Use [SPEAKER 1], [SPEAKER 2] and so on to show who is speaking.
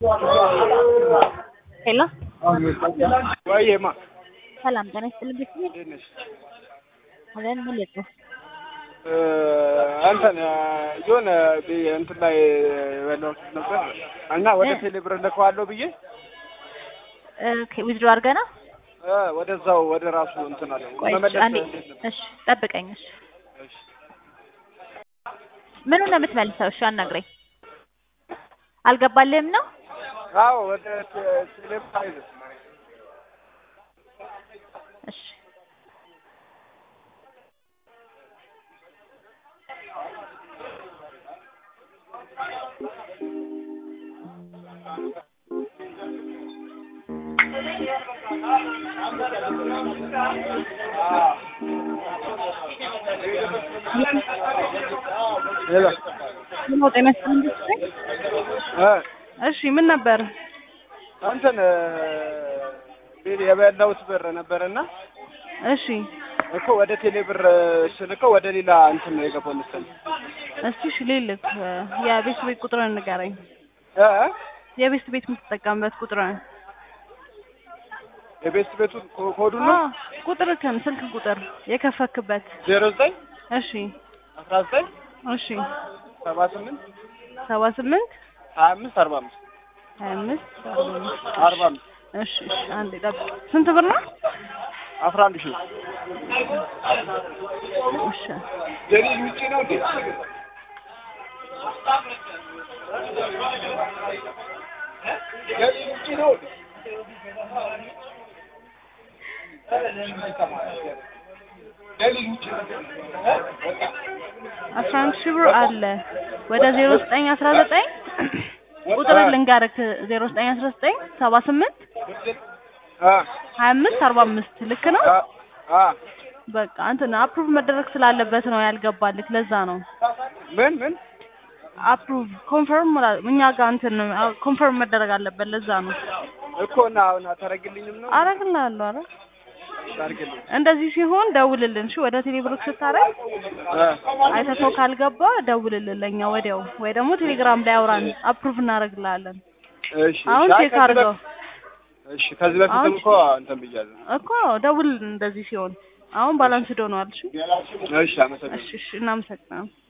[SPEAKER 1] ሄሎ
[SPEAKER 2] ወይማ
[SPEAKER 1] ሰላም ጤና ይስጥልኝ ቤተሰብ
[SPEAKER 2] እንዴት ነሽ?
[SPEAKER 1] አለን ምን ልጽፍ
[SPEAKER 2] እንትን የሆነ እንትን ላይ በላሁት ነበር እና ወደ
[SPEAKER 1] እ?
[SPEAKER 2] ቴሌብር ልከዋለሁ ብዬ
[SPEAKER 1] ኦኬ ዊዝድሮ አድርገህ ነው
[SPEAKER 2] እ፣ ወደዛው ወደ ራሱ እንትን አለ
[SPEAKER 1] ቆይ
[SPEAKER 2] መመለስ
[SPEAKER 1] አንዴ
[SPEAKER 2] እንዴት ነው?
[SPEAKER 1] እሺ ጠብቀኝ እሺ
[SPEAKER 2] እሺ።
[SPEAKER 1] ምኑን ነው የምትመልሰው እሺ አናግረኝ አልገባልህም ነው
[SPEAKER 2] አዎ ወደ ቴ- ቴሌብር አይደል
[SPEAKER 1] እሺ
[SPEAKER 2] ሄሎ
[SPEAKER 3] ምን ጤና ይስጥልኝ ቤተሰብ።
[SPEAKER 2] እ፣
[SPEAKER 3] እሺ ምን ነበር?
[SPEAKER 2] እንትን እ፣ የበላሁት ብር ነበርና
[SPEAKER 3] እሺ
[SPEAKER 2] እኮ ወደ ቴሌብር ስልከው ወደ ሌላ እንትን ነው የገባው መሰለኝ
[SPEAKER 3] እስቲ እሺ ልልክ የቤት ቤት ቁጥርን ንገረኝ።
[SPEAKER 2] እ፣
[SPEAKER 3] የቤት ቤት የምትጠቀምበት ቁጥርን
[SPEAKER 2] የቤት ቤቱ ኮ- ኮዱ ነው
[SPEAKER 3] አዎ ቁጥርክን ስልክ ቁጥር የከፈክበት
[SPEAKER 2] ዜሮ ዘጠኝ
[SPEAKER 3] እሺ
[SPEAKER 2] አስራ ዘጠኝ
[SPEAKER 3] እሺ
[SPEAKER 2] ሰባ ስምንት
[SPEAKER 3] ሰባ ስምንት
[SPEAKER 2] ሀያ አምስት አርባ አምስት
[SPEAKER 3] ሀያ አምስት አርባ አምስት
[SPEAKER 2] አርባ አምስት
[SPEAKER 3] እሺ እሺ አንዴ ጠብቅ። ስንት ብር ነው?
[SPEAKER 2] አስራ አንድ ሺህ
[SPEAKER 3] እሺ
[SPEAKER 2] ደሊል ውጪ ነው እንዴ? ደሊል ውጪ ነው እንዴ? ደሊል ውጪ ነው።
[SPEAKER 3] አስራ አንድ ሺህ ብር አለ ወደ ዜሮ ዘጠኝ አስራ ዘጠኝ ቁጥር ልንገርክ ዜሮ ዘጠኝ አስራ ዘጠኝ ሰባ ስምንት
[SPEAKER 2] አ
[SPEAKER 3] ሀያ አምስት አርባ አምስት ልክ ነው።
[SPEAKER 2] አ አ
[SPEAKER 3] በቃ እንትን አፕሩቭ መደረግ ስላለበት ነው ያልገባልክ። ለዛ ነው
[SPEAKER 2] ምን ምን
[SPEAKER 3] አፕሩቭ ኮንፈርም እኛ ጋር እንትን ኮንፈርም መደረግ አለበት። ለዛ ነው
[SPEAKER 2] እኮ እና አሁን አታረግልኝም ነው
[SPEAKER 3] አረግልሃለሁ። አረ
[SPEAKER 2] አታረግልኝ
[SPEAKER 3] እንደዚህ ሲሆን ደውልልን። እሺ ወደ ቴሌብሮክ ስታረግ
[SPEAKER 2] አ
[SPEAKER 3] አይተኸው ካልገባ ደውልልን ለኛ ወዲያው፣ ወይ ደግሞ ቴሌግራም ላይ አውራን አፕሩቭ እናደርግልሃለን።
[SPEAKER 2] እሺ
[SPEAKER 3] አሁን
[SPEAKER 2] እሺ። አይ
[SPEAKER 3] ቼክ
[SPEAKER 2] ከዚህ
[SPEAKER 3] አድርገው
[SPEAKER 2] በፊት- እሺ ከዚህ በፊትም
[SPEAKER 3] አሁን-
[SPEAKER 2] እኮ እንትን ብያለሁ።
[SPEAKER 3] እኮ ደውልልን እንደዚህ ሲሆን። አሁን ባላንስ ዶኗል። እሺ
[SPEAKER 2] እሺ አመሰግናለሁ።
[SPEAKER 3] እሺ እሺ እናመሰግናለን።